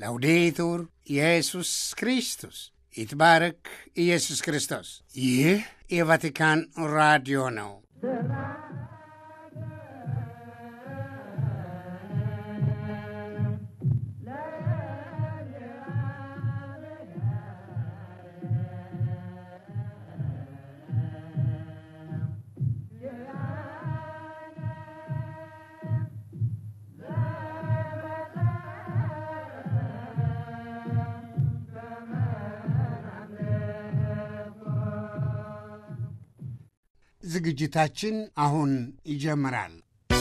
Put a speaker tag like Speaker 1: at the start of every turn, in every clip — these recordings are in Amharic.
Speaker 1: ላውዴቱር ኢየሱስ ክርስቶስ ይትባረክ ኢየሱስ ክርስቶስ። ይህ የቫቲካን ራዲዮ ነው። ዝግጅታችን አሁን ይጀምራል።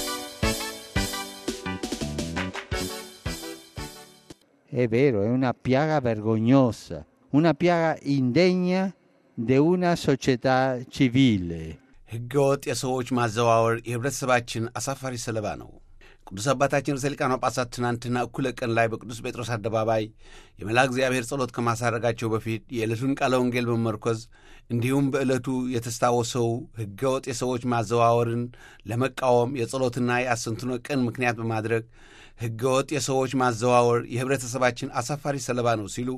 Speaker 2: È vero, è una piaga vergognosa, una piaga indegna di una società civile.
Speaker 3: ሕገወጥ የሰዎች ማዘዋወር የህብረተሰባችን አሳፋሪ ሰለባ ነው። ቅዱስ አባታችን ርዕሰ ሊቃነ ጳጳሳት ትናንትና እኩለ ቀን ላይ በቅዱስ ጴጥሮስ አደባባይ የመልአ እግዚአብሔር ጸሎት ከማሳረጋቸው በፊት የዕለቱን ቃለ ወንጌል በመመርኮዝ እንዲሁም በዕለቱ የተስታወሰው ሕገወጥ የሰዎች ማዘዋወርን ለመቃወም የጸሎትና የአስንትኖ ቀን ምክንያት በማድረግ ሕገወጥ የሰዎች ማዘዋወር የህብረተሰባችን አሳፋሪ ሰለባ ነው ሲሉ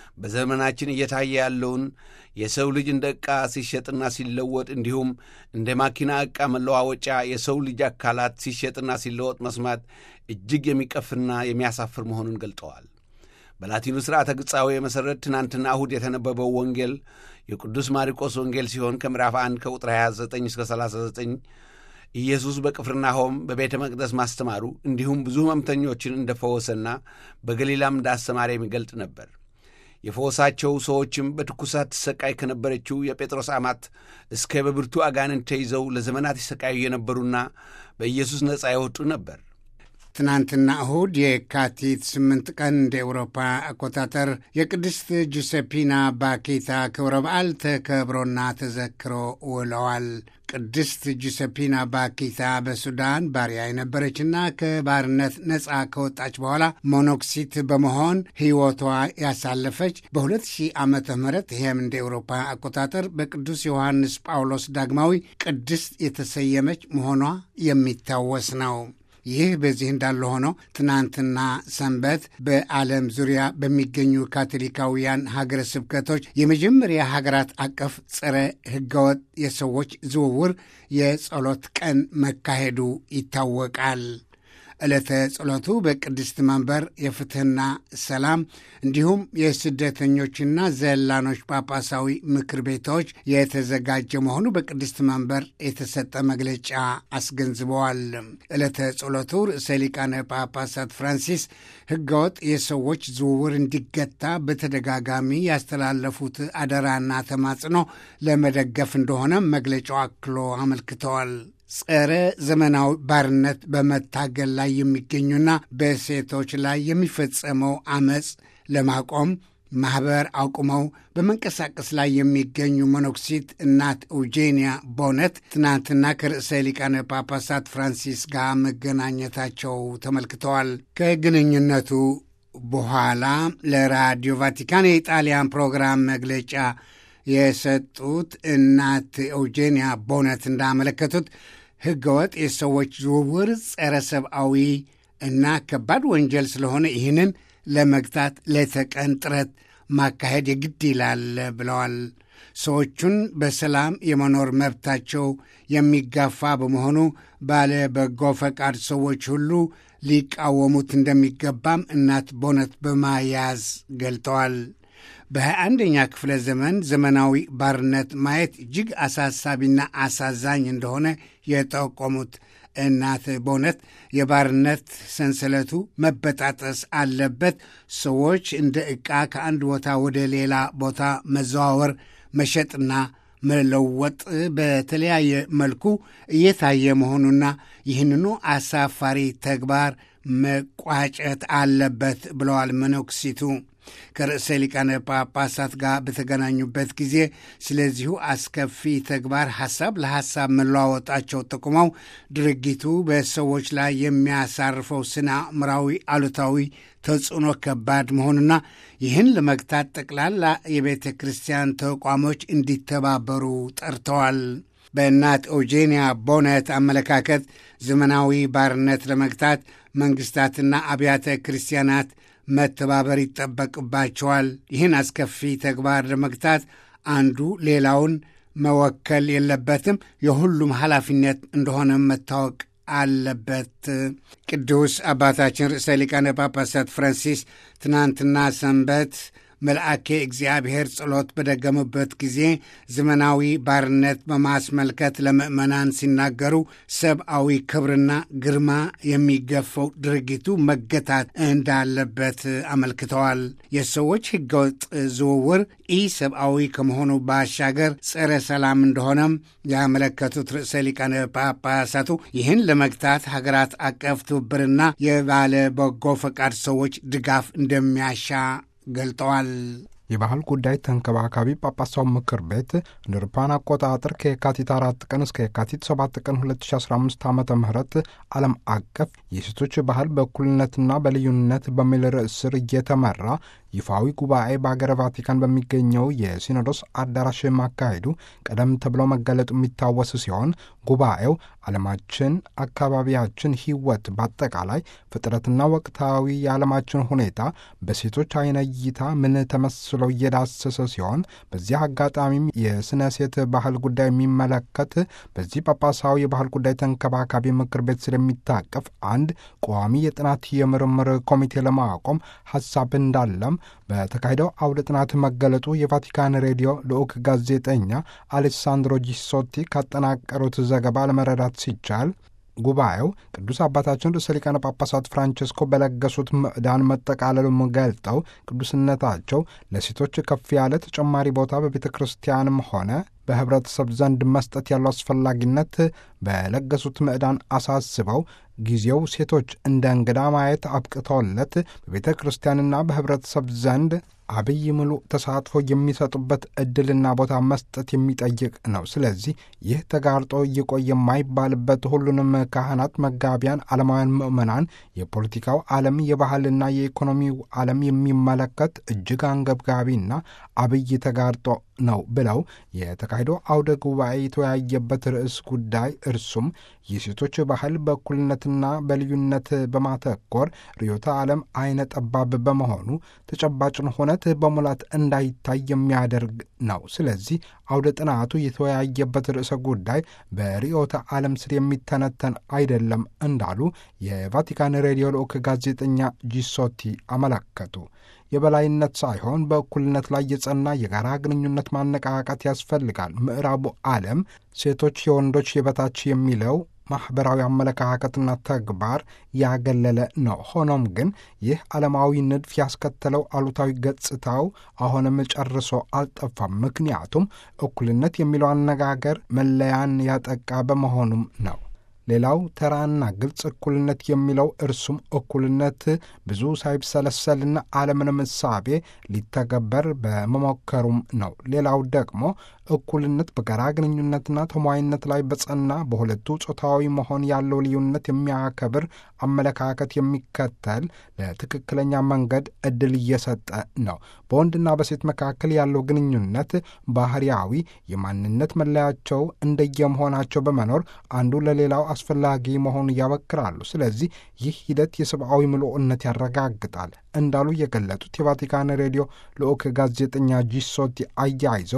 Speaker 3: በዘመናችን እየታየ ያለውን የሰው ልጅ እንደ ዕቃ ሲሸጥና ሲለወጥ እንዲሁም እንደ ማኪና ዕቃ መለዋወጫ የሰው ልጅ አካላት ሲሸጥና ሲለወጥ መስማት እጅግ የሚቀፍና የሚያሳፍር መሆኑን ገልጠዋል። በላቲኑ ሥርዓተ ግጻዌ መሠረት ትናንትና እሁድ የተነበበው ወንጌል የቅዱስ ማርቆስ ወንጌል ሲሆን ከምዕራፍ 1 ከቁጥር 29 እስከ 39 ኢየሱስ በቅፍርናሆም በቤተ መቅደስ ማስተማሩ እንዲሁም ብዙ ሕመምተኞችን እንደፈወሰና በገሊላም እንዳስተማረ የሚገልጥ ነበር። የፈወሳቸው ሰዎችም በትኩሳት ትሰቃይ ከነበረችው የጴጥሮስ አማት እስከ በብርቱ አጋንንት ተይዘው ለዘመናት ይሰቃዩ የነበሩና በኢየሱስ ነፃ የወጡ ነበር።
Speaker 1: ትናንትና እሁድ የካቲት ስምንት ቀን እንደ ኤውሮፓ አቆጣጠር የቅድስት ጁሴፒና ባኬታ ክብረ በዓል ተከብሮና ተዘክሮ ውለዋል። ቅድስት ጁሴፒና ባኬታ በሱዳን ባሪያ የነበረችና ከባርነት ነፃ ከወጣች በኋላ ሞኖክሲት በመሆን ሕይወቷ ያሳለፈች በ2000 ዓመተ ምህረት ይህም እንደ ኤውሮፓ አቆጣጠር በቅዱስ ዮሐንስ ጳውሎስ ዳግማዊ ቅድስት የተሰየመች መሆኗ የሚታወስ ነው። ይህ በዚህ እንዳለ ሆኖ ትናንትና ሰንበት በዓለም ዙሪያ በሚገኙ ካቶሊካውያን ሀገረ ስብከቶች የመጀመሪያ ሀገራት አቀፍ ጸረ ሕገወጥ የሰዎች ዝውውር የጸሎት ቀን መካሄዱ ይታወቃል። ዕለተ ጸሎቱ በቅድስት መንበር የፍትሕና ሰላም እንዲሁም የስደተኞችና ዘላኖች ጳጳሳዊ ምክር ቤቶች የተዘጋጀ መሆኑ በቅድስት መንበር የተሰጠ መግለጫ አስገንዝበዋል። ዕለተ ጸሎቱ ርዕሰ ሊቃነ ጳጳሳት ፍራንሲስ ሕገወጥ የሰዎች ዝውውር እንዲገታ በተደጋጋሚ ያስተላለፉት አደራና ተማጽኖ ለመደገፍ እንደሆነ መግለጫው አክሎ አመልክተዋል። ጸረ ዘመናዊ ባርነት በመታገል ላይ የሚገኙና በሴቶች ላይ የሚፈጸመው አመፅ ለማቆም ማኅበር አቁመው በመንቀሳቀስ ላይ የሚገኙ መነኩሲት እናት ኤውጄኒያ ቦነት ትናንትና ከርዕሰ ሊቃነ ጳጳሳት ፍራንሲስ ጋር መገናኘታቸው ተመልክተዋል። ከግንኙነቱ በኋላ ለራዲዮ ቫቲካን የኢጣሊያን ፕሮግራም መግለጫ የሰጡት እናት ኤውጄኒያ ቦነት እንዳመለከቱት ሕገወጥ የሰዎች ዝውውር ጸረ ሰብአዊ እና ከባድ ወንጀል ስለሆነ ይህንን ለመግታት ለተቀን ጥረት ማካሄድ የግድ ይላል ብለዋል። ሰዎቹን በሰላም የመኖር መብታቸው የሚጋፋ በመሆኑ ባለ በጎ ፈቃድ ሰዎች ሁሉ ሊቃወሙት እንደሚገባም እናት ቦነት በማያዝ ገልጠዋል። በሃያ አንደኛ ክፍለ ዘመን ዘመናዊ ባርነት ማየት እጅግ አሳሳቢና አሳዛኝ እንደሆነ የጠቆሙት እናት በእውነት የባርነት ሰንሰለቱ መበጣጠስ አለበት። ሰዎች እንደ ዕቃ ከአንድ ቦታ ወደ ሌላ ቦታ መዘዋወር፣ መሸጥና መለወጥ በተለያየ መልኩ እየታየ መሆኑና ይህንኑ አሳፋሪ ተግባር መቋጨት አለበት ብለዋል መነኩሲቱ። ከርዕሰ ሊቃነ ጳጳሳት ጋር በተገናኙበት ጊዜ ስለዚሁ አስከፊ ተግባር ሐሳብ ለሐሳብ መለዋወጣቸው ጠቁመው ድርጊቱ በሰዎች ላይ የሚያሳርፈው ስነ አእምራዊ አሉታዊ ተጽዕኖ ከባድ መሆኑና ይህን ለመግታት ጠቅላላ የቤተ ክርስቲያን ተቋሞች እንዲተባበሩ ጠርተዋል። በእናት ኤውጄኒያ ቦነት አመለካከት ዘመናዊ ባርነት ለመግታት መንግስታትና አብያተ ክርስቲያናት መተባበር ይጠበቅባቸዋል። ይህን አስከፊ ተግባር ለመግታት አንዱ ሌላውን መወከል የለበትም። የሁሉም ኃላፊነት እንደሆነ መታወቅ አለበት። ቅዱስ አባታችን ርዕሰ ሊቃነ ጳጳሳት ፍራንሲስ ትናንትና ሰንበት መልአኬ እግዚአብሔር ጸሎት በደገሙበት ጊዜ ዘመናዊ ባርነት በማስመልከት ለምዕመናን ሲናገሩ ሰብአዊ ክብርና ግርማ የሚገፈው ድርጊቱ መገታት እንዳለበት አመልክተዋል። የሰዎች ሕገወጥ ዝውውር ኢ ሰብአዊ ከመሆኑ ባሻገር ጸረ ሰላም እንደሆነም ያመለከቱት ርዕሰ ሊቃነ ጳጳሳቱ ይህን ለመግታት ሀገራት አቀፍ ትብብርና የባለ በጎ ፈቃድ ሰዎች ድጋፍ እንደሚያሻ ገልጠዋል።
Speaker 4: የባህል ጉዳይ ተንከባካቢ ጳጳሳው ምክር ቤት እንደ አውሮፓውያን አቆጣጠር ከየካቲት አራት ቀን እስከ የካቲት ሰባት ቀን 2015 ዓ ም ዓለም አቀፍ የሴቶች ባህል በእኩልነትና በልዩነት በሚል ርዕስ ስር እየተመራ ይፋዊ ጉባኤ በአገረ ቫቲካን በሚገኘው የሲኖዶስ አዳራሽ ማካሄዱ ቀደም ተብሎ መገለጡ የሚታወስ ሲሆን ጉባኤው ዓለማችን፣ አካባቢያችን፣ ሕይወት በአጠቃላይ ፍጥረትና ወቅታዊ የዓለማችን ሁኔታ በሴቶች አይነ እይታ ምን ተመስለው እየዳሰሰ ሲሆን በዚህ አጋጣሚም የስነ ሴት ባህል ጉዳይ የሚመለከት በዚህ ጳጳሳዊ የባህል ጉዳይ ተንከባካቢ ምክር ቤት ስለሚታቀፍ አንድ ቋሚ የጥናት የምርምር ኮሚቴ ለማቆም ሀሳብ እንዳለም በተካሄደው አውደ ጥናት መገለጡ የቫቲካን ሬዲዮ ልዑክ ጋዜጠኛ አሌሳንድሮ ጂሶቲ ካጠናቀሩት ዘገባ ለመረዳት ሲቻል ጉባኤው ቅዱስ አባታችን ርዕሰ ሊቃነ ጳጳሳት ፍራንቸስኮ በለገሱት ምዕዳን መጠቃለሉም ገልጠው ቅዱስነታቸው ለሴቶች ከፍ ያለ ተጨማሪ ቦታ በቤተ ክርስቲያንም ሆነ በህብረተሰብ ዘንድ መስጠት ያለው አስፈላጊነት በለገሱት ምዕዳን አሳስበው ጊዜው ሴቶች እንደ እንግዳ ማየት አብቅተውለት በቤተ ክርስቲያንና በህብረተሰብ ዘንድ አብይ ሙሉ ተሳትፎ የሚሰጡበት ዕድልና ቦታ መስጠት የሚጠይቅ ነው። ስለዚህ ይህ ተጋርጦ ይቆይ የማይባልበት ሁሉንም ካህናት፣ መጋቢያን፣ ዓለማውያን ምዕመናን፣ የፖለቲካው ዓለም፣ የባህልና የኢኮኖሚው ዓለም የሚመለከት እጅግ አንገብጋቢና አብይ ተጋርጦ ነው ብለው የተካሄዶ አውደ ጉባኤ የተወያየበት ርዕስ ጉዳይ እርሱም የሴቶች ባህል በእኩልነትና በልዩነት በማተኮር ርዕዮተ ዓለም አይነ ጠባብ በመሆኑ ተጨባጭን ሁነት በሙላት እንዳይታይ የሚያደርግ ነው። ስለዚህ አውደ ጥናቱ የተወያየበት ርዕሰ ጉዳይ በርዕዮተ ዓለም ስር የሚተነተን አይደለም እንዳሉ የቫቲካን ሬዲዮ ልዑክ ጋዜጠኛ ጂሶቲ አመለከቱ። የበላይነት ሳይሆን በእኩልነት ላይ የጸና የጋራ ግንኙነት ማነቃቃት ያስፈልጋል። ምዕራቡ ዓለም ሴቶች የወንዶች የበታች የሚለው ማኅበራዊ አመለካከትና ተግባር ያገለለ ነው። ሆኖም ግን ይህ ዓለማዊ ንድፍ ያስከተለው አሉታዊ ገጽታው አሁንም ጨርሶ አልጠፋም። ምክንያቱም እኩልነት የሚለው አነጋገር መለያን ያጠቃ በመሆኑም ነው። ሌላው ተራና ግልጽ እኩልነት የሚለው እርሱም እኩልነት ብዙ ሳይብሰለሰልና ዓለምንም እሳቤ ሊተገበር በመሞከሩም ነው። ሌላው ደግሞ እኩልነት በጋራ ግንኙነትና ተሟይነት ላይ በጸና በሁለቱ ጾታዊ መሆን ያለው ልዩነት የሚያከብር አመለካከት የሚከተል ለትክክለኛ መንገድ ዕድል እየሰጠ ነው። በወንድና በሴት መካከል ያለው ግንኙነት ባህሪያዊ የማንነት መለያቸው እንደየመሆናቸው በመኖር አንዱ ለሌላው አስፈላጊ መሆኑን ያበክራሉ። ስለዚህ ይህ ሂደት የሰብአዊ ምልኡነት ያረጋግጣል እንዳሉ የገለጡት የቫቲካን ሬዲዮ ልዑክ ጋዜጠኛ ጂሶቲ አያይዘው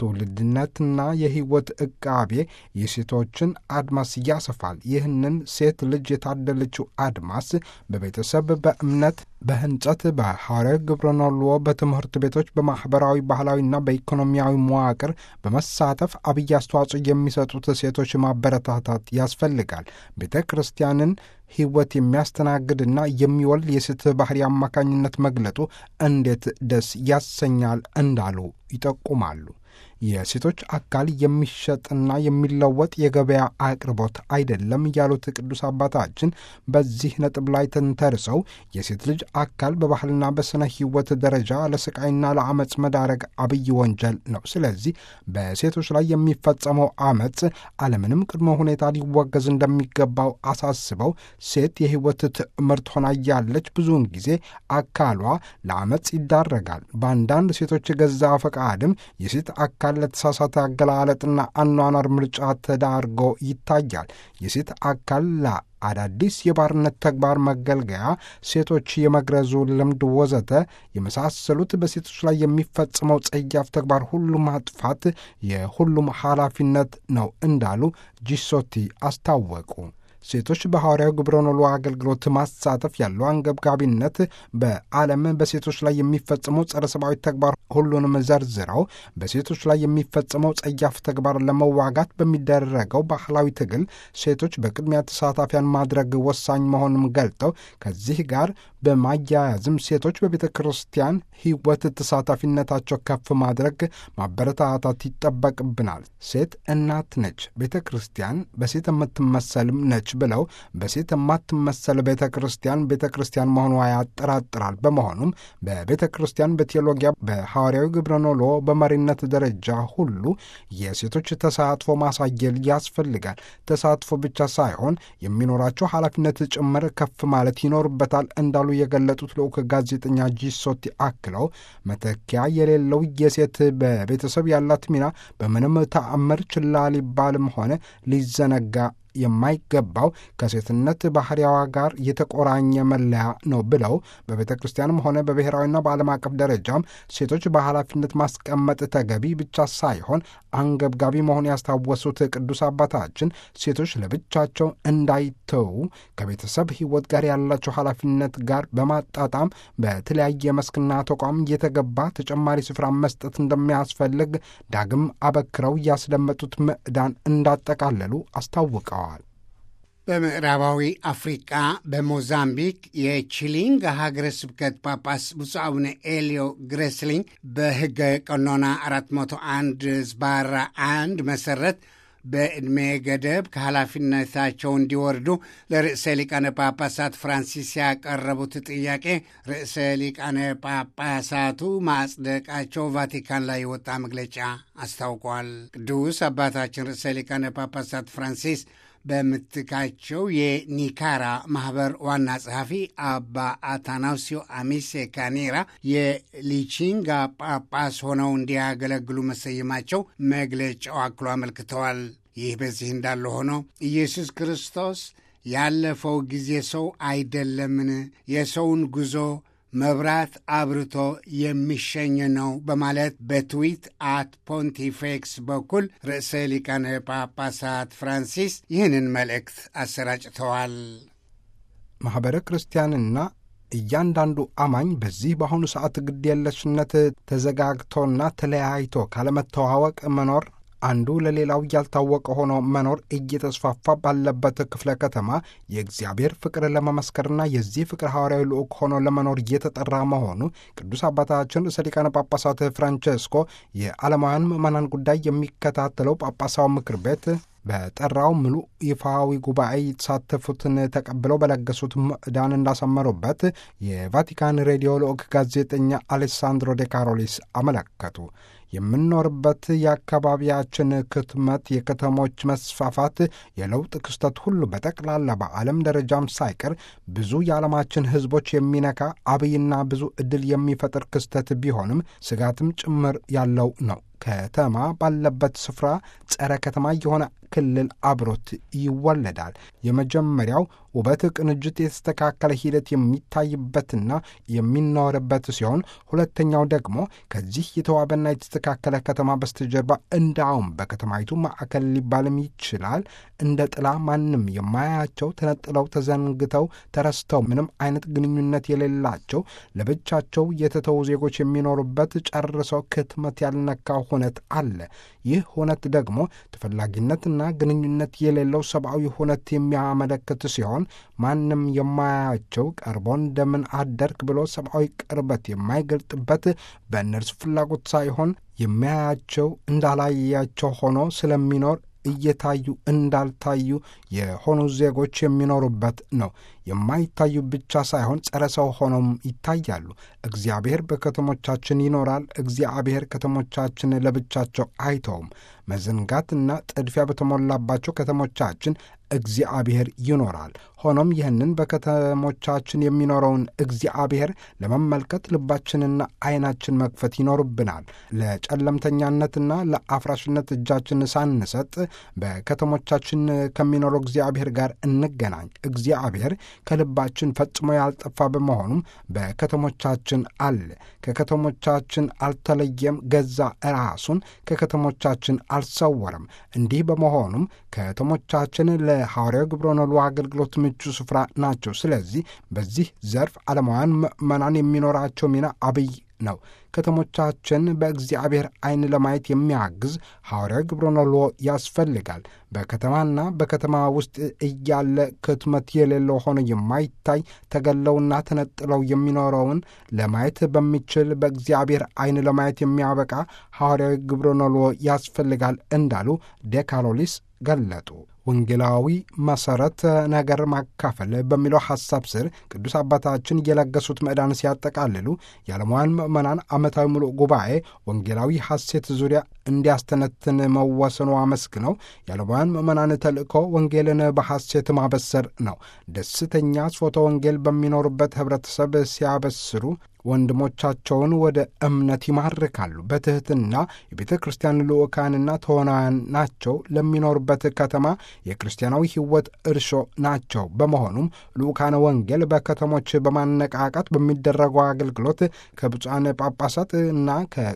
Speaker 4: ትውልድነትና የሕይወት ዕቃቤ የሴቶችን አድማስ ያሰፋል። ይህንን ሴት ልጅ የታደለችው አድማስ በቤተሰብ፣ በእምነት፣ በህንጸት፣ በሐዋርያዊ ግብረኖልዎ፣ በትምህርት ቤቶች፣ በማኅበራዊ ባህላዊና በኢኮኖሚያዊ መዋቅር በመሳተፍ አብይ አስተዋጽኦ የሚሰጡት ሴቶች ማበረታታት ያስፈልጋል። ቤተ ክርስቲያንን ሕይወት የሚያስተናግድና የሚወልድ የሴት ባህሪ አማካኝነት መግለጡ እንዴት ደስ ያሰኛል እንዳሉ ይጠቁማሉ። የሴቶች አካል የሚሸጥና የሚለወጥ የገበያ አቅርቦት አይደለም ያሉት ቅዱስ አባታችን በዚህ ነጥብ ላይ ተንተርሰው የሴት ልጅ አካል በባህልና በስነ ሕይወት ደረጃ ለስቃይና ለአመፅ መዳረግ አብይ ወንጀል ነው። ስለዚህ በሴቶች ላይ የሚፈጸመው አመፅ አለምንም ቅድመ ሁኔታ ሊወገዝ እንደሚገባው አሳስበው ሴት የሕይወት ትዕምርት ሆና እያለች ብዙውን ጊዜ አካሏ ለአመፅ ይዳረጋል። በአንዳንድ ሴቶች የገዛ ፈቃድም የሴት አካል ጋር ለተሳሳተ አገላለጥና አኗኗር ምርጫ ተዳርጎ ይታያል። የሴት አካል ለአዳዲስ የባርነት ተግባር መገልገያ፣ ሴቶች የመግረዙ ልምድ ወዘተ የመሳሰሉት በሴቶች ላይ የሚፈጽመው ጸያፍ ተግባር ሁሉ ማጥፋት የሁሉም ኃላፊነት ነው እንዳሉ ጂሶቲ አስታወቁ። ሴቶች በሐዋርያዊ ግብረ ኖሎ አገልግሎት ማሳተፍ ያለው አንገብጋቢነት በዓለም በሴቶች ላይ የሚፈጸመው ጸረ ሰብአዊ ተግባር ሁሉንም ዘርዝረው በሴቶች ላይ የሚፈጸመው ጸያፍ ተግባር ለመዋጋት በሚደረገው ባህላዊ ትግል ሴቶች በቅድሚያ ተሳታፊያን ማድረግ ወሳኝ መሆኑን ገልጠው ከዚህ ጋር በማያያዝም ሴቶች በቤተ ክርስቲያን ሕይወት ተሳታፊነታቸው ከፍ ማድረግ ማበረታታት ይጠበቅብናል። ሴት እናት ነች፣ ቤተ ክርስቲያን በሴት የምትመሰልም ነች ብለው በሴት የማትመሰል ቤተ ክርስቲያን ቤተ ክርስቲያን መሆኗ ያጠራጥራል። በመሆኑም በቤተ ክርስቲያን በቴዎሎጊያ በሐዋርያዊ ግብረ ኖሎ በመሪነት ደረጃ ሁሉ የሴቶች ተሳትፎ ማሳየል ያስፈልጋል። ተሳትፎ ብቻ ሳይሆን የሚኖራቸው ኃላፊነት ጭምር ከፍ ማለት ይኖርበታል እንዳሉ የገለጡት ልዑክ ጋዜጠኛ ጂሶቲ አክለው መተኪያ የሌለው የሴት በቤተሰብ ያላት ሚና በምንም ተአምር ችላ ሊባልም ሆነ ሊዘነጋ የማይገባው ከሴትነት ባህሪያዋ ጋር የተቆራኘ መለያ ነው ብለው በቤተ ክርስቲያንም ሆነ በብሔራዊና በዓለም አቀፍ ደረጃም ሴቶች በኃላፊነት ማስቀመጥ ተገቢ ብቻ ሳይሆን አንገብጋቢ መሆን ያስታወሱት ቅዱስ አባታችን ሴቶች ለብቻቸው እንዳይተዉ ከቤተሰብ ሕይወት ጋር ያላቸው ኃላፊነት ጋር በማጣጣም በተለያየ መስክና ተቋም እየተገባ ተጨማሪ ስፍራ መስጠት እንደሚያስፈልግ ዳግም አበክረው ያስደመጡት ምዕዳን እንዳጠቃለሉ አስታውቀዋል።
Speaker 1: በምዕራባዊ አፍሪቃ በሞዛምቢክ የቺሊንግ ሀገረ ስብከት ጳጳስ ብፁዕ አቡነ ኤልዮ ግሬስሊንግ በሕገ ቀኖና 401 ዝባራ አንድ መሰረት በዕድሜ ገደብ ከኃላፊነታቸው እንዲወርዱ ለርዕሰ ሊቃነ ጳጳሳት ፍራንሲስ ያቀረቡት ጥያቄ ርዕሰ ሊቃነ ጳጳሳቱ ማጽደቃቸው ቫቲካን ላይ የወጣ መግለጫ አስታውቋል። ቅዱስ አባታችን ርዕሰ ሊቃነ ጳጳሳት ፍራንሲስ በምትካቸው የኒካራ ማህበር ዋና ጸሐፊ አባ አታናሲዮ አሚሴ ካኔራ የሊቺንጋ ጳጳስ ሆነው እንዲያገለግሉ መሰየማቸው መግለጫው አክሎ አመልክተዋል። ይህ በዚህ እንዳለ ሆኖ ኢየሱስ ክርስቶስ ያለፈው ጊዜ ሰው አይደለምን? የሰውን ጉዞ መብራት አብርቶ የሚሸኝ ነው በማለት በትዊት አት ፖንቲፌክስ በኩል ርዕሰ ሊቃነ ጳጳሳት ፍራንሲስ ይህንን መልእክት አሰራጭተዋል።
Speaker 4: ማኅበረ ክርስቲያንና እያንዳንዱ አማኝ በዚህ በአሁኑ ሰዓት ግድየለሽነት ተዘጋግቶና ተለያይቶ ካለመተዋወቅ መኖር አንዱ ለሌላው ያልታወቀ ሆኖ መኖር እየተስፋፋ ባለበት ክፍለ ከተማ የእግዚአብሔር ፍቅር ለመመስከርና የዚህ ፍቅር ሐዋርያዊ ልዑክ ሆኖ ለመኖር እየተጠራ መሆኑ ቅዱስ አባታችን ርዕሰ ሊቃነ ጳጳሳት ፍራንቸስኮ የዓለማውያን ምዕመናን ጉዳይ የሚከታተለው ጳጳሳዊ ምክር ቤት በጠራው ምሉ ይፋዊ ጉባኤ የተሳተፉትን ተቀብለው በለገሱት ምዕዳን እንዳሰመሩበት የቫቲካን ሬዲዮ ልዑክ ጋዜጠኛ አሌሳንድሮ ዴ ካሮሊስ አመለከቱ። የምንኖርበት የአካባቢያችን ክትመት፣ የከተሞች መስፋፋት፣ የለውጥ ክስተት ሁሉ በጠቅላላ በዓለም ደረጃም ሳይቀር ብዙ የዓለማችን ሕዝቦች የሚነካ አብይና ብዙ ዕድል የሚፈጥር ክስተት ቢሆንም ስጋትም ጭምር ያለው ነው። ከተማ ባለበት ስፍራ ጸረ ከተማ የሆነ ክልል አብሮት ይወለዳል። የመጀመሪያው ውበት ቅንጅት የተስተካከለ ሂደት የሚታይበትና የሚኖርበት ሲሆን ሁለተኛው ደግሞ ከዚህ የተዋበና የተስተካከለ ከተማ በስተጀርባ እንዳውም በከተማይቱ ማዕከል ሊባልም ይችላል እንደ ጥላ ማንም የማያያቸው ተነጥለው፣ ተዘንግተው፣ ተረስተው ምንም አይነት ግንኙነት የሌላቸው ለብቻቸው የተተዉ ዜጎች የሚኖሩበት ጨርሰው ክትመት ያልነካው ሁነት አለ። ይህ ሁነት ደግሞ ተፈላጊነትና ግንኙነት የሌለው ሰብአዊ ሁነት የሚያመለክት ሲሆን ማንም የማያያቸው ቀርቦ እንደምን አደርክ ብሎ ሰብአዊ ቅርበት የማይገልጥበት በእነርሱ ፍላጎት ሳይሆን የሚያያቸው እንዳላያቸው ሆኖ ስለሚኖር እየታዩ እንዳልታዩ የሆኑ ዜጎች የሚኖሩበት ነው። የማይታዩ ብቻ ሳይሆን ጸረ ሰው ሆነውም ይታያሉ። እግዚአብሔር በከተሞቻችን ይኖራል። እግዚአብሔር ከተሞቻችን ለብቻቸው አይተውም። መዘንጋትና ጥድፊያ በተሞላባቸው ከተሞቻችን እግዚአብሔር ይኖራል። ሆኖም ይህንን በከተሞቻችን የሚኖረውን እግዚአብሔር ለመመልከት ልባችንና ዓይናችን መክፈት ይኖርብናል። ለጨለምተኛነትና ለአፍራሽነት እጃችን ሳንሰጥ በከተሞቻችን ከሚኖረው እግዚአብሔር ጋር እንገናኝ። እግዚአብሔር ከልባችን ፈጽሞ ያልጠፋ በመሆኑም በከተሞቻችን አለ። ከከተሞቻችን አልተለየም። ገዛ ራሱን ከከተሞቻችን አልሰወረም። እንዲህ በመሆኑም ከተሞቻችን ለሐዋርያው ግብረ ነሉ አገልግሎት ምቹ ስፍራ ናቸው። ስለዚህ በዚህ ዘርፍ ዓለማውያን ምዕመናን የሚኖራቸው ሚና አብይ ነው። ከተሞቻችን በእግዚአብሔር ዓይን ለማየት የሚያግዝ ሐዋርያዊ ግብረ ነሎ ያስፈልጋል። በከተማና በከተማ ውስጥ እያለ ክትመት የሌለው ሆኖ የማይታይ ተገለውና ተነጥለው የሚኖረውን ለማየት በሚችል በእግዚአብሔር ዓይን ለማየት የሚያበቃ ሐዋርያዊ ግብረ ነሎ ያስፈልጋል እንዳሉ ዴካሎሊስ ገለጡ። ወንጌላዊ መሠረት ነገር ማካፈል በሚለው ሐሳብ ስር ቅዱስ አባታችን የለገሱት ምዕዳን ሲያጠቃልሉ የዓለማውያን ምዕመናን ዓመታዊ ሙሉእ ጉባኤ ወንጌላዊ ሐሴት ዙሪያ እንዲያስተነትን መወሰኑ አመስግነው የዓለማውያን ምዕመናን ተልእኮ ወንጌልን በሐሴት ማበሰር ነው። ደስተኛ ስፎተ ወንጌል በሚኖሩበት ኅብረተሰብ ሲያበስሩ ወንድሞቻቸውን ወደ እምነት ይማርካሉ። በትሕትና የቤተ ክርስቲያን ልዑካንና ተዋናያን ናቸው። ለሚኖሩበት ከተማ የክርስቲያናዊ ሕይወት እርሾ ናቸው። በመሆኑም ልዑካነ ወንጌል በከተሞች በማነቃቃት በሚደረገው አገልግሎት ከብፁዓን ጳጳሳት እና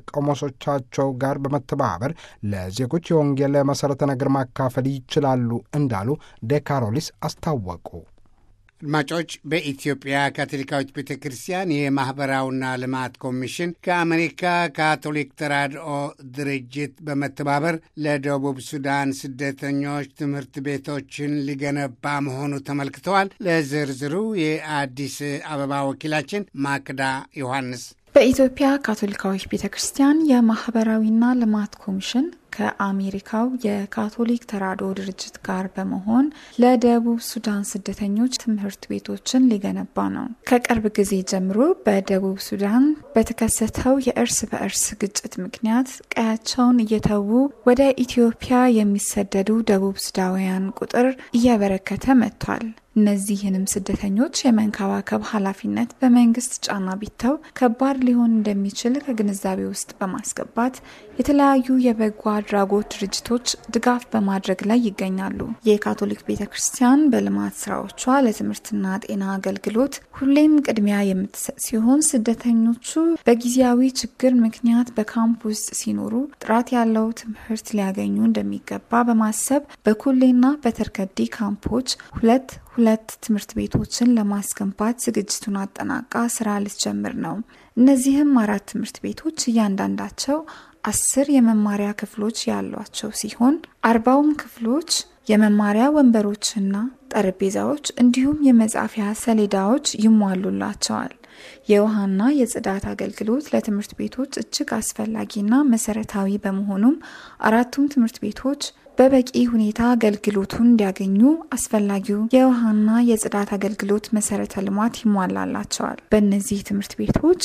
Speaker 4: ከቆሞሶቻቸው ጋር በመተባበር ለዜጎች የወንጌል መሠረተ ነገር ማካፈል ይችላሉ እንዳሉ ዴካሮሊስ አስታወቁ።
Speaker 1: አድማጮች በኢትዮጵያ ካቶሊካዊት ቤተ ክርስቲያን የማኅበራዊና ልማት ኮሚሽን ከአሜሪካ ካቶሊክ ተራድኦ ድርጅት በመተባበር ለደቡብ ሱዳን ስደተኞች ትምህርት ቤቶችን ሊገነባ መሆኑ ተመልክተዋል። ለዝርዝሩ የአዲስ አበባ ወኪላችን ማክዳ ዮሐንስ
Speaker 5: በኢትዮጵያ ካቶሊካዊት ቤተ ክርስቲያን የማኅበራዊና ልማት ኮሚሽን ከአሜሪካው የካቶሊክ ተራድኦ ድርጅት ጋር በመሆን ለደቡብ ሱዳን ስደተኞች ትምህርት ቤቶችን ሊገነባ ነው። ከቅርብ ጊዜ ጀምሮ በደቡብ ሱዳን በተከሰተው የእርስ በእርስ ግጭት ምክንያት ቀያቸውን እየተዉ ወደ ኢትዮጵያ የሚሰደዱ ደቡብ ሱዳውያን ቁጥር እየበረከተ መጥቷል። እነዚህንም ስደተኞች የመንከባከብ ኃላፊነት በመንግስት ጫና ቢተው ከባድ ሊሆን እንደሚችል ከግንዛቤ ውስጥ በማስገባት የተለያዩ የበጎ አድራጎት ድርጅቶች ድጋፍ በማድረግ ላይ ይገኛሉ። የካቶሊክ ቤተ ክርስቲያን በልማት ስራዎቿ ለትምህርትና ጤና አገልግሎት ሁሌም ቅድሚያ የምትሰጥ ሲሆን ስደተኞቹ በጊዜያዊ ችግር ምክንያት በካምፕ ውስጥ ሲኖሩ ጥራት ያለው ትምህርት ሊያገኙ እንደሚገባ በማሰብ በኩሌና በተርከዲ ካምፖች ሁለት ሁለት ትምህርት ቤቶችን ለማስገንባት ዝግጅቱን አጠናቃ ስራ ልትጀምር ነው። እነዚህም አራት ትምህርት ቤቶች እያንዳንዳቸው አስር የመማሪያ ክፍሎች ያሏቸው ሲሆን አርባውም ክፍሎች የመማሪያ ወንበሮችና ጠረጴዛዎች እንዲሁም የመጻፊያ ሰሌዳዎች ይሟሉላቸዋል። የውሃና የጽዳት አገልግሎት ለትምህርት ቤቶች እጅግ አስፈላጊና መሰረታዊ በመሆኑም አራቱም ትምህርት ቤቶች በበቂ ሁኔታ አገልግሎቱን እንዲያገኙ አስፈላጊው የውሃና የጽዳት አገልግሎት መሰረተ ልማት ይሟላላቸዋል። በእነዚህ ትምህርት ቤቶች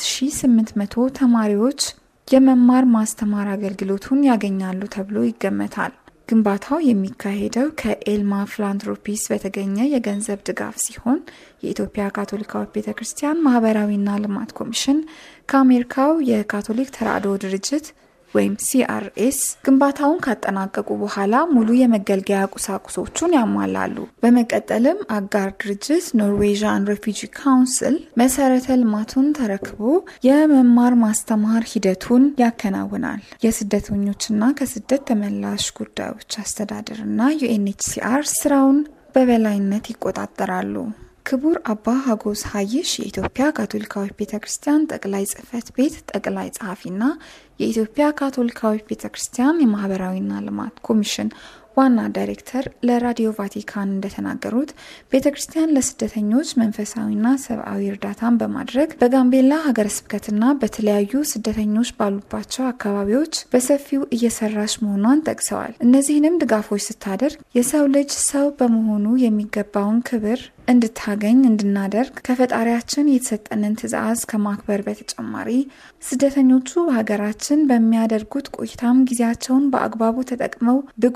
Speaker 5: 4800 ተማሪዎች የመማር ማስተማር አገልግሎቱን ያገኛሉ ተብሎ ይገመታል። ግንባታው የሚካሄደው ከኤልማ ፊላንትሮፒስ በተገኘ የገንዘብ ድጋፍ ሲሆን የኢትዮጵያ ካቶሊካዊት ቤተ ክርስቲያን ማህበራዊና ልማት ኮሚሽን ከአሜሪካው የካቶሊክ ተራድኦ ድርጅት ወይም ሲአርኤስ ግንባታውን ካጠናቀቁ በኋላ ሙሉ የመገልገያ ቁሳቁሶቹን ያሟላሉ። በመቀጠልም አጋር ድርጅት ኖርዌዥን ሬፊጂ ካውንስል መሰረተ ልማቱን ተረክቦ የመማር ማስተማር ሂደቱን ያከናውናል። የስደተኞችና ከስደት ተመላሽ ጉዳዮች አስተዳደርና ዩኤንኤችሲአር ስራውን በበላይነት ይቆጣጠራሉ። ክቡር አባ ሀጎስ ሀይሽ የኢትዮጵያ ካቶሊካዊት ቤተ ክርስቲያን ጠቅላይ ጽህፈት ቤት ጠቅላይ ጸሐፊና የኢትዮጵያ ካቶሊካዊት ቤተ ክርስቲያን የማህበራዊና ልማት ኮሚሽን ዋና ዳይሬክተር ለራዲዮ ቫቲካን እንደተናገሩት ቤተ ክርስቲያን ለስደተኞች መንፈሳዊና ሰብአዊ እርዳታን በማድረግ በጋምቤላ ሀገረ ስብከትና በተለያዩ ስደተኞች ባሉባቸው አካባቢዎች በሰፊው እየሰራች መሆኗን ጠቅሰዋል። እነዚህንም ድጋፎች ስታደርግ የሰው ልጅ ሰው በመሆኑ የሚገባውን ክብር እንድታገኝ እንድናደርግ ከፈጣሪያችን የተሰጠንን ትዕዛዝ ከማክበር በተጨማሪ ስደተኞቹ በሀገራችን በሚያደርጉት ቆይታም ጊዜያቸውን በአግባቡ ተጠቅመው ብቁ ዜጎች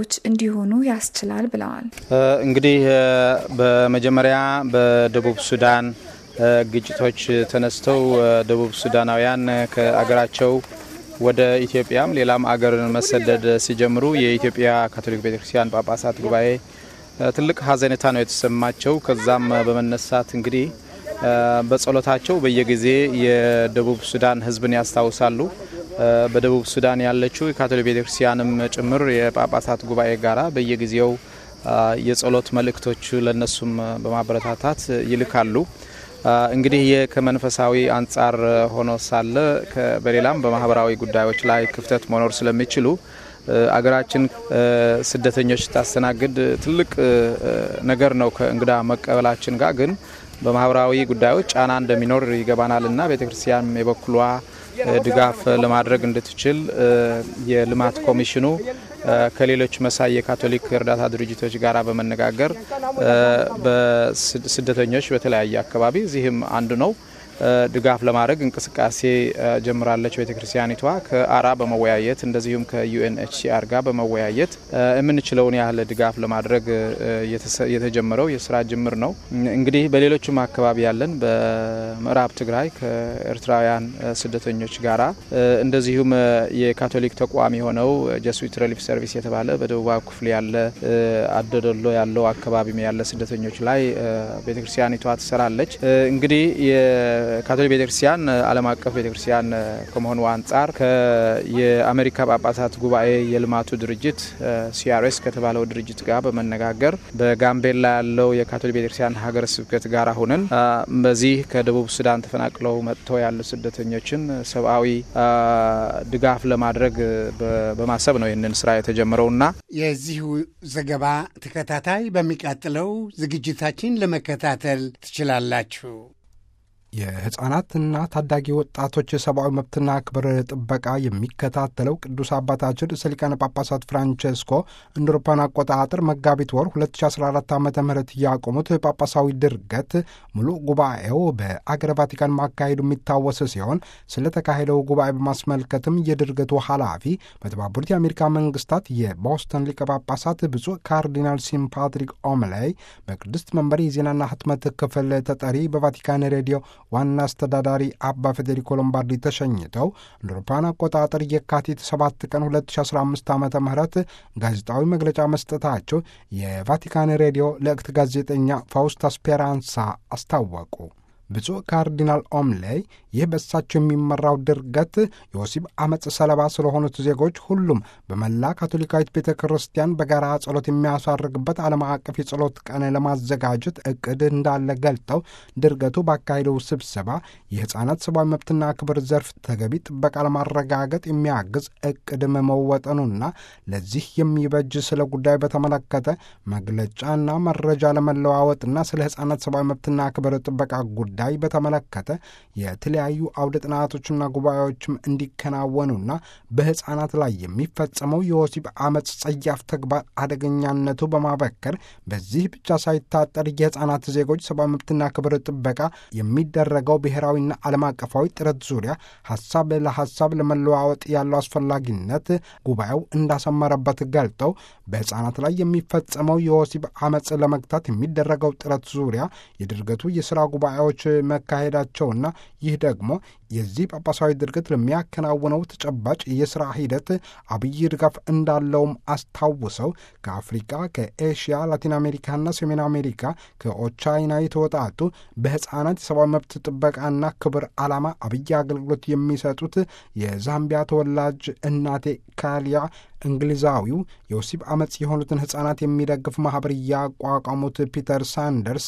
Speaker 5: ሴቶች እንዲሆኑ ያስችላል ብለዋል።
Speaker 6: እንግዲህ በመጀመሪያ በደቡብ ሱዳን ግጭቶች ተነስተው ደቡብ ሱዳናውያን ከአገራቸው ወደ ኢትዮጵያም ሌላም አገር መሰደድ ሲጀምሩ የኢትዮጵያ ካቶሊክ ቤተክርስቲያን ጳጳሳት ጉባኤ ትልቅ ሐዘኔታ ነው የተሰማቸው። ከዛም በመነሳት እንግዲህ በጸሎታቸው በየጊዜ የደቡብ ሱዳን ሕዝብን ያስታውሳሉ። በደቡብ ሱዳን ያለችው የካቶሊክ ቤተክርስቲያንም ጭምር የጳጳሳት ጉባኤ ጋራ በየጊዜው የጸሎት መልእክቶች ለነሱም በማበረታታት ይልካሉ። እንግዲህ ይህ ከመንፈሳዊ አንጻር ሆኖ ሳለ በሌላም በማህበራዊ ጉዳዮች ላይ ክፍተት መኖር ስለሚችሉ አገራችን ስደተኞች ስታስተናግድ ትልቅ ነገር ነው ከእንግዳ መቀበላችን ጋር ግን በማህበራዊ ጉዳዮች ጫና እንደሚኖር ይገባናል እና ቤተክርስቲያን የበኩሏ ድጋፍ ለማድረግ እንድትችል የልማት ኮሚሽኑ ከሌሎች መሳይ የካቶሊክ እርዳታ ድርጅቶች ጋር በመነጋገር በስደተኞች በተለያየ አካባቢ እዚህም አንዱ ነው ድጋፍ ለማድረግ እንቅስቃሴ ጀምራለች ቤተክርስቲያኒቷ ከአራ በመወያየት እንደዚሁም ከዩኤንኤችሲአር ጋር በመወያየት የምንችለውን ያህል ድጋፍ ለማድረግ የተጀመረው የስራ ጅምር ነው። እንግዲህ በሌሎችም አካባቢ ያለን በምዕራብ ትግራይ ከኤርትራውያን ስደተኞች ጋራ እንደዚሁም የካቶሊክ ተቋም የሆነው ጀስዊት ሪሊፍ ሰርቪስ የተባለ በደቡባዊ ክፍል ያለ አደደሎ ያለው አካባቢ ያለ ስደተኞች ላይ ቤተክርስቲያኒቷ ትሰራለች። እንግዲህ ካቶሊክ ቤተክርስቲያን ዓለም አቀፍ ቤተክርስቲያን ከመሆኑ አንጻር የአሜሪካ ጳጳሳት ጉባኤ የልማቱ ድርጅት ሲአርኤስ ከተባለው ድርጅት ጋር በመነጋገር በጋምቤላ ያለው የካቶሊክ ቤተክርስቲያን ሀገረ ስብከት ጋር ሁነን በዚህ ከደቡብ ሱዳን ተፈናቅለው መጥተው ያሉ ስደተኞችን ሰብአዊ ድጋፍ ለማድረግ በማሰብ ነው ይህንን ስራ የተጀመረውና
Speaker 1: የዚሁ ዘገባ ተከታታይ በሚቀጥለው ዝግጅታችን ለመከታተል ትችላላችሁ።
Speaker 4: የህፃናትና ታዳጊ ወጣቶች የሰብአዊ መብትና ክብር ጥበቃ የሚከታተለው ቅዱስ አባታችን ርዕሰ ሊቃነ ጳጳሳት ፍራንቼስኮ እንደ አውሮፓውያን አቆጣጠር መጋቢት ወር 2014 ዓ ም ያቆሙት ጳጳሳዊ ድርገት ሙሉ ጉባኤው በአገረ ቫቲካን ማካሄዱ የሚታወስ ሲሆን ስለተካሄደው ጉባኤ በማስመልከትም የድርገቱ ኃላፊ በተባበሩት የአሜሪካ መንግስታት የቦስተን ሊቀ ጳጳሳት ብፁዕ ካርዲናል ሲም ፓትሪክ ኦምላይ በቅድስት መንበር የዜናና ህትመት ክፍል ተጠሪ በቫቲካን ሬዲዮ ዋና አስተዳዳሪ አባ ፌዴሪኮ ሎምባርዲ ተሸኝተው እንደ አውሮፓውያን አቆጣጠር የካቲት 7 ቀን 2015 ዓ ም ጋዜጣዊ መግለጫ መስጠታቸው የቫቲካን ሬዲዮ ለእክት ጋዜጠኛ ፋውስታ ስፔራንሳ አስታወቁ። ብፁዕ ካርዲናል ኦምሌይ ይህ በእሳቸው የሚመራው ድርገት የወሲብ አመፅ ሰለባ ስለሆኑት ዜጎች ሁሉም በመላ ካቶሊካዊት ቤተ ክርስቲያን በጋራ ጸሎት የሚያሳርግበት ዓለም አቀፍ የጸሎት ቀን ለማዘጋጀት እቅድ እንዳለ ገልጠው ድርገቱ ባካሄደው ስብሰባ የሕፃናት ሰብአዊ መብትና ክብር ዘርፍ ተገቢ ጥበቃ ለማረጋገጥ የሚያግዝ እቅድ መወጠኑና ለዚህ የሚበጅ ስለ ጉዳዩ በተመለከተ መግለጫና መረጃ ለመለዋወጥና ስለ ሕፃናት ሰብአዊ መብትና ክብር ጥበቃ ጉዳይ በተመለከተ የተለያዩ አውደ ጥናቶችና ጉባኤዎችም እንዲከናወኑና በሕፃናት ላይ የሚፈጸመው የወሲብ አመፅ ጸያፍ ተግባር አደገኛነቱ በማበከር በዚህ ብቻ ሳይታጠር የሕፃናት ዜጎች ሰብአዊ መብትና ክብር ጥበቃ የሚደረገው ብሔራዊና ዓለም አቀፋዊ ጥረት ዙሪያ ሀሳብ ለሀሳብ ለመለዋወጥ ያለው አስፈላጊነት ጉባኤው እንዳሰመረበት ገልጠው በሕፃናት ላይ የሚፈጸመው የወሲብ አመፅ ለመግታት የሚደረገው ጥረት ዙሪያ የድርገቱ የሥራ ጉባኤዎች መካሄዳቸውና ይህ ደግሞ የዚህ ጳጳሳዊ ድርገት ለሚያከናውነው ተጨባጭ የሥራ ሂደት አብይ ድጋፍ እንዳለውም አስታውሰው ከአፍሪካ፣ ከኤሽያ፣ ላቲን አሜሪካና ሰሜን አሜሪካ ከኦቻይና የተወጣጡ በሕፃናት የሰብአዊ መብት ጥበቃና ክብር ዓላማ አብይ አገልግሎት የሚሰጡት የዛምቢያ ተወላጅ እናቴ ካሊያ እንግሊዛዊው የወሲብ አመፅ የሆኑትን ሕፃናት የሚደግፍ ማኅበር ያቋቋሙት ፒተር ሳንደርስ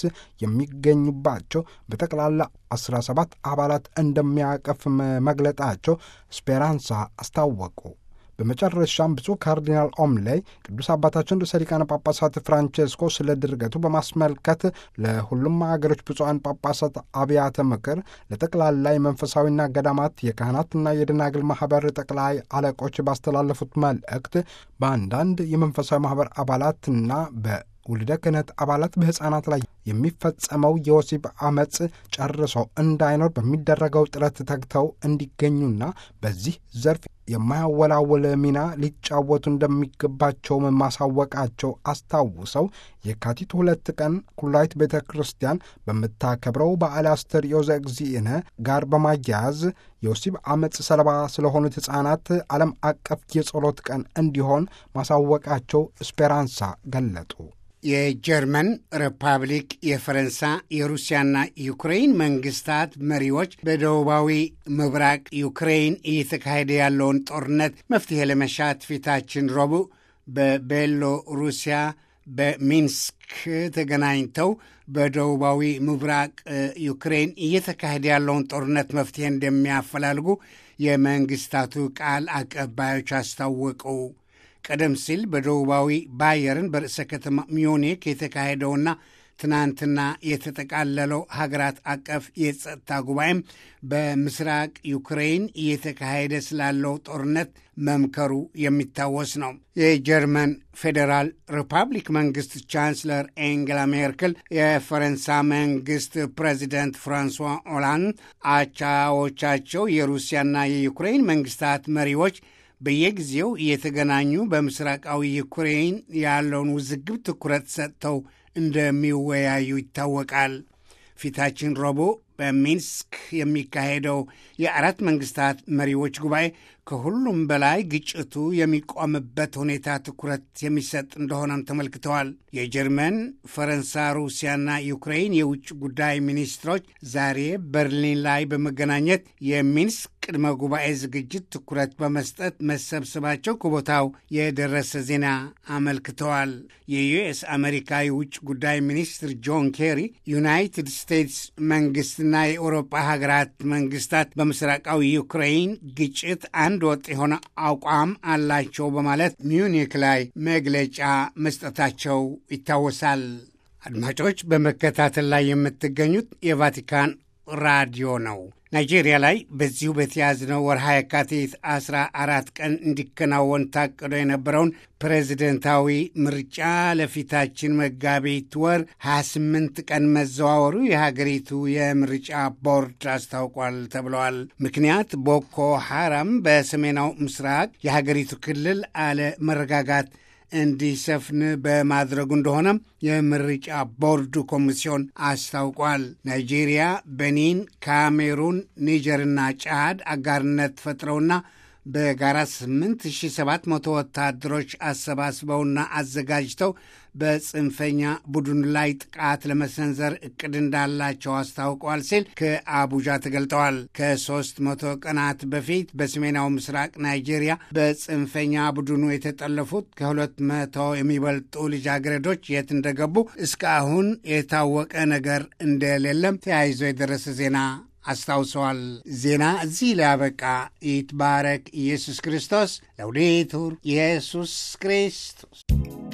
Speaker 4: የሚገኙባቸው በጠቅላላ 17 አባላት እንደሚያቀፍ መግለጣቸው ስፔራንሳ አስታወቁ። በመጨረሻም ብፁዕ ካርዲናል ኦምሌይ ቅዱስ አባታችን ርዕሰ ሊቃነ ጳጳሳት ፍራንቼስኮ ስለ ድርገቱ በማስመልከት ለሁሉም አገሮች ብፁዓን ጳጳሳት አብያተ ምክር፣ ለጠቅላላ የመንፈሳዊና ገዳማት የካህናትና የደናግል ማኅበር ጠቅላይ አለቆች ባስተላለፉት መልእክት በአንዳንድ የመንፈሳዊ ማኅበር አባላትና በ ውልደ ክህነት አባላት በሕፃናት ላይ የሚፈጸመው የወሲብ አመፅ ጨርሶ እንዳይኖር በሚደረገው ጥረት ተግተው እንዲገኙና በዚህ ዘርፍ የማያወላወል ሚና ሊጫወቱ እንደሚገባቸውም ማሳወቃቸው አስታውሰው የካቲት ሁለት ቀን ኩላይት ቤተ ክርስቲያን በምታከብረው በዓለ አስተርእዮ ዘእግዚእነ ጋር በማያያዝ የወሲብ አመፅ ሰለባ ስለሆኑት ሕፃናት ዓለም አቀፍ የጸሎት ቀን እንዲሆን ማሳወቃቸው ስፔራንሳ ገለጡ።
Speaker 1: የጀርመን ሪፐብሊክ፣ የፈረንሳ፣ የሩሲያና ዩክሬን መንግስታት መሪዎች በደቡባዊ ምብራቅ ዩክሬን እየተካሄደ ያለውን ጦርነት መፍትሄ ለመሻት ፊታችን ረቡዕ በቤሎ ሩሲያ በሚንስክ ተገናኝተው በደቡባዊ ምብራቅ ዩክሬን እየተካሄደ ያለውን ጦርነት መፍትሄ እንደሚያፈላልጉ የመንግስታቱ ቃል አቀባዮች አስታወቁ። ቀደም ሲል በደቡባዊ ባየርን በርዕሰ ከተማ ሚዩኒክ የተካሄደውና ትናንትና የተጠቃለለው ሀገራት አቀፍ የጸጥታ ጉባኤም በምስራቅ ዩክሬን እየተካሄደ ስላለው ጦርነት መምከሩ የሚታወስ ነው። የጀርመን ፌዴራል ሪፐብሊክ መንግስት ቻንስለር ኤንጌላ ሜርክል፣ የፈረንሳ መንግስት ፕሬዚደንት ፍራንሷ ኦላንድ፣ አቻዎቻቸው የሩሲያና የዩክሬን መንግስታት መሪዎች በየጊዜው እየተገናኙ በምስራቃዊ ዩክሬን ያለውን ውዝግብ ትኩረት ሰጥተው እንደሚወያዩ ይታወቃል። ፊታችን ረቡዕ በሚንስክ የሚካሄደው የአራት መንግስታት መሪዎች ጉባኤ ከሁሉም በላይ ግጭቱ የሚቆምበት ሁኔታ ትኩረት የሚሰጥ እንደሆነም ተመልክተዋል። የጀርመን፣ ፈረንሳ፣ ሩሲያና ዩክሬን የውጭ ጉዳይ ሚኒስትሮች ዛሬ በርሊን ላይ በመገናኘት የሚንስክ ቅድመ ጉባኤ ዝግጅት ትኩረት በመስጠት መሰብሰባቸው ከቦታው የደረሰ ዜና አመልክተዋል። የዩኤስ አሜሪካ የውጭ ጉዳይ ሚኒስትር ጆን ኬሪ ዩናይትድ ስቴትስ መንግስትና የአውሮፓ ሀገራት መንግስታት በምስራቃዊ ዩክሬን ግጭት አንድ ወጥ የሆነ አቋም አላቸው በማለት ሚዩኒክ ላይ መግለጫ መስጠታቸው ይታወሳል። አድማጮች በመከታተል ላይ የምትገኙት የቫቲካን ራዲዮ ነው። ናይጄሪያ ላይ በዚሁ በተያዝነው ወርሃ የካቲት 14 ቀን እንዲከናወን ታቅዶ የነበረውን ፕሬዚደንታዊ ምርጫ ለፊታችን መጋቢት ወር 28 ቀን መዘዋወሩ የሀገሪቱ የምርጫ ቦርድ አስታውቋል ተብለዋል። ምክንያት ቦኮ ሐራም በሰሜናው ምስራቅ የሀገሪቱ ክልል አለ መረጋጋት እንዲሰፍን በማድረጉ እንደሆነም የምርጫ ቦርዱ ኮሚሲዮን አስታውቋል። ናይጄሪያ፣ ቤኒን፣ ካሜሩን፣ ኒጀርና ጫድ አጋርነት ፈጥረውና በጋራ 8700 ወታደሮች አሰባስበውና አዘጋጅተው በጽንፈኛ ቡድን ላይ ጥቃት ለመሰንዘር እቅድ እንዳላቸው አስታውቀዋል ሲል ከአቡጃ ተገልጠዋል። ከሦስት መቶ ቀናት በፊት በሰሜናዊ ምስራቅ ናይጄሪያ በጽንፈኛ ቡድኑ የተጠለፉት ከሁለት መቶ የሚበልጡ ልጃገረዶች የት እንደገቡ እስካሁን የታወቀ ነገር እንደሌለም ተያይዞ የደረሰ ዜና አስታውሰዋል። ዜና እዚህ ላይ ያበቃ። ይትባረክ ኢየሱስ ክርስቶስ። ለውዴቱር ኢየሱስ ክርስቶስ